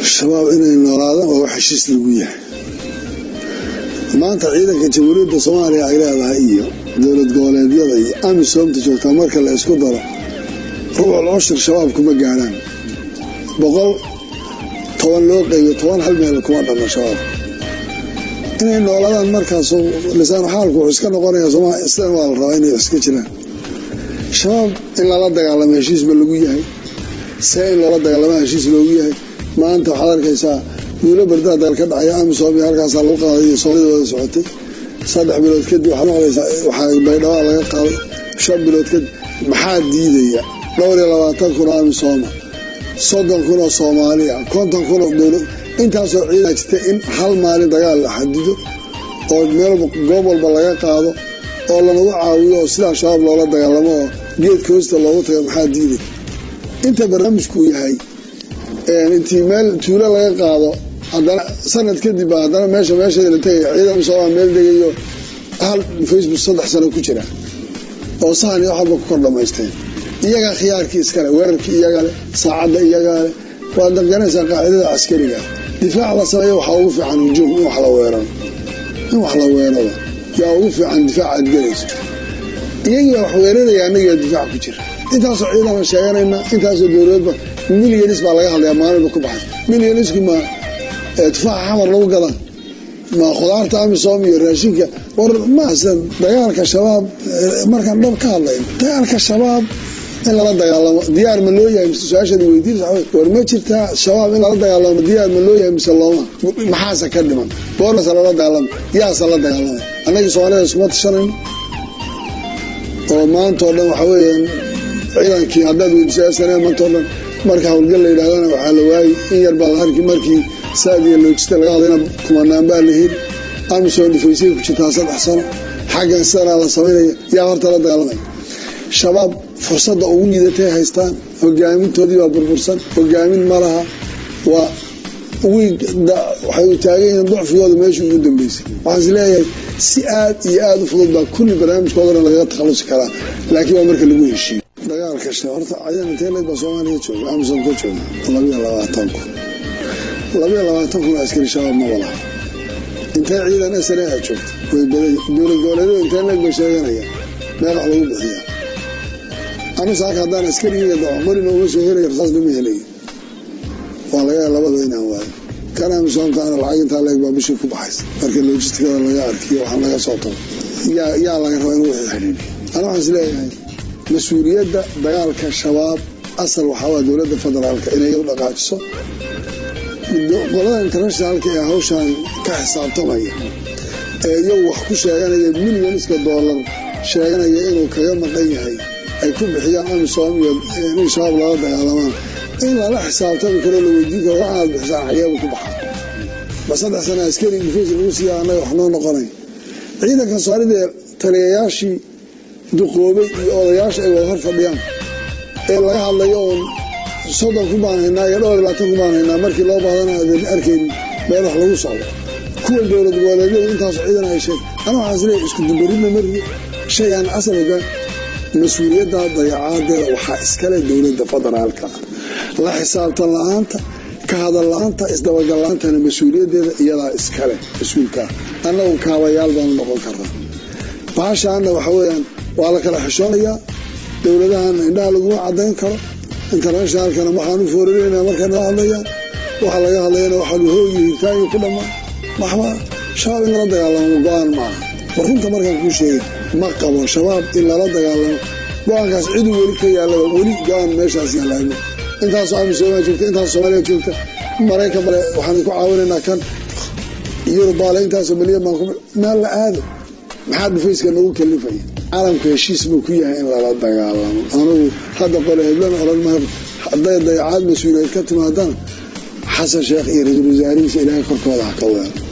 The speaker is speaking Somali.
shabaab inay noolaadaan waa wax heshiis lagu yahay maanta ciidanka jamhuuriyadda soomaaliya ay leedahay iyo dowlad goboleedyada iyo amisoomta joogtaa marka la isku daro rubucul cushur shabaab kuma gaadhaan boqol toban loo qeybiyo toban hal meel kuma dhamma shabaab inay noolaadaan markaas lisaanu xaalku wuxuu iska noqonaya sidan waa la rabaa inay iska jiraan shabaab in lala dagaalamo heshiis ba lagu yahay see in loola dagaalama heshiis loogu yahay maanta waxaad arkaysaa duulo bardaa dagaal ka dhacaya amisom iyo halkaasaa lagu qaaday iyo soomaalida wada socotay saddex bilood kadib waxaad maqlaysaa waxaa baydhawaa laga qaaday shan bilood kadib maxaa diidaya dhowr iyo labaatan kun oo amisooma soddon kun oo soomaaliya konton kun oo dowlad intaasoo ciidan jirta in hal maalin dagaal la xadido oo meel goob walba laga qaado oo lanagu caawiyo oo sidaa shabaab loola dagaalamo oo geedka hoosta loogu tago maxaa diiday inta barnaamijku yahay intii meel tuulo laga qaado haddana sanad kadib baa haddana meesha meesheeda la tegaya ciidan soomaa meel degayo hal facebook saddex sano ku jira oo sahan iyo waxalba ku kor dhamaysteen iyagaa khiyaarkii iskale weerarkii iyaga leh saacadda iyagaa leh waad danganaysaa qaacidada caskariga difaac la sameeyo waxaa ugu fiican hujuum in wax la weeraro in wax la weeraro yaa ugu fiican difaac aad gelayso iyagiibaa wax weeraraya annagiiaa difaac ku jira intaasoo ciidana sheeganayna intaasoo dowladba milyanis baa laga hadlaya maalinba ku baxay milyanisku ma tufaaxa xamar lagu gadaa ma khudaarta amisom iyo raashinka war maase dagaalka shabaab markaan dhab ka hadlayno dagaalka shabaab in lala dagaalamo diyaar ma loo yahay mise su-aashaad weydiin war ma jirtaa shabaab in lala dagaalamo diyaar ma loo yahay mise looma maxaase ka dhiman goormase lala dagaalama yaase la dagaalamay annagii soomaalida iskuma tashanayno oo maanta oo dhan waxaa weeyaan ciidankii haddaad weydiiso sane maanta o dhan marka howlgal la yidhahdana waxaa la waayey in yar baa la arki markii saadiya loojista laga hadlayna kumanaan baa la heli amisom dhifaysay ku jirtaa saddex sano xaggan sidanaa la samaynaya yaa horta la dagaalamaya shabaab fursadda ugu liidatay haystaan hogaamintoodii baa burbursan hogaamin ma laha waa waxay u taagan yihiin ducfigooda meesha ugu dambeysay waxaan is leeyahay si aad iyo aada u fudud baa kulli barnaamijkoodana lagaga takhalusi karaa laakiin waa marka lagu heshiiyo dagaalka horta ciidan inteeleed baa soomaaliya jooga amisom ka jooga labiyo labaatan kun labiyo labaatan kun askari shabaab maba laha intee ciidan sna a joogta way badan dowlad goboleedyada inteeleed bay sheeganayaan meel wax lagu bixiyaa anu saaka haddaan askarigiiga dacqorina uma soo helaya rasaasna ma helaya waa laga labada inaan waayo kan amisoomtaana lacag intaa leeg baa bishii ku baxaysa marka logistikada laga arkiyo waxaan laga soo tago yaa laga rabaa inuu wixii xidhiidhiyo ana waxaan is leeyahay mas-uuliyadda dagaalka shabaab asal waxaawaa dowladda federaalka inay u dhaqaajiso qolada internationalka ee hawshan ka xisaabtamaya ee iyagu wax ku sheeganaya milyoniska doolar sheeganaya inuu kaga maqan yahay ay ku bixiyaan amisom iyo in shabaab lala dagaalamaan in lala xisaabtami karo la weydiin karo waxaad bixisaan xageeba ku baxaa ba saddex sana askari difays lagu siiya annaga wax noo noqonay ciidanka soomaalida ee taliyayaashii duqoobay iyo odayaasha ay wada hor fadhiyaan ee laga hadlayo oon soddon ku baan haynaa iyo dhowr labaatan ku baan haynaa markii loo baadana adan arkayn meel wax lagu socdo kuwa dowlad goboleedyadu intaasu ciidan ay sheeg ana waxaan isleeyahay isku dubaridna marigi shaygan asal hogaan mas-uuliyadda dayacaadeeda waxaa iskale dowladda federaalka la xisaabtan la-aanta ka hadal la-aanta isdabagal la-aantana mas-uuliyaddeeda iyadaa iskale mas-uulkaa annagu kaabayaal baanu noqon karnaa baashaana waxa weeyaan waa la kala xishoonayaa dowladahana indhaha laguma cadayn karo internationalkana waxaan u foorareyna markay nala hadlayaan waxa laga hadlayana waxaa hoogi hirtaangi ku dhammaan maxba shabaab in lala dagaalamo go-aan maaha war runta markaan kuu sheegay ma qabo shabaab in lala dagaalamo go-aankaas ciduu weli ka yaalaba weli go-aan meeshaas yaalaama intaasoo amisooma joogta intaas soomaaliya joogta maraykan bale waxaan ku caawinaynaa kan yurubaale intaasoo milyan baan meel la aado maxaa dhufayska nagu kalifaya caalamka heshiis buu ku yahay in lala dagaalamo anugu hadda qole heblana odhan maayo hadday dayacaad mas-uuliyeed ka timaadana xasan sheekh iyo ra-iisul wasaarihiisa ilaahay korkooda ha ka weero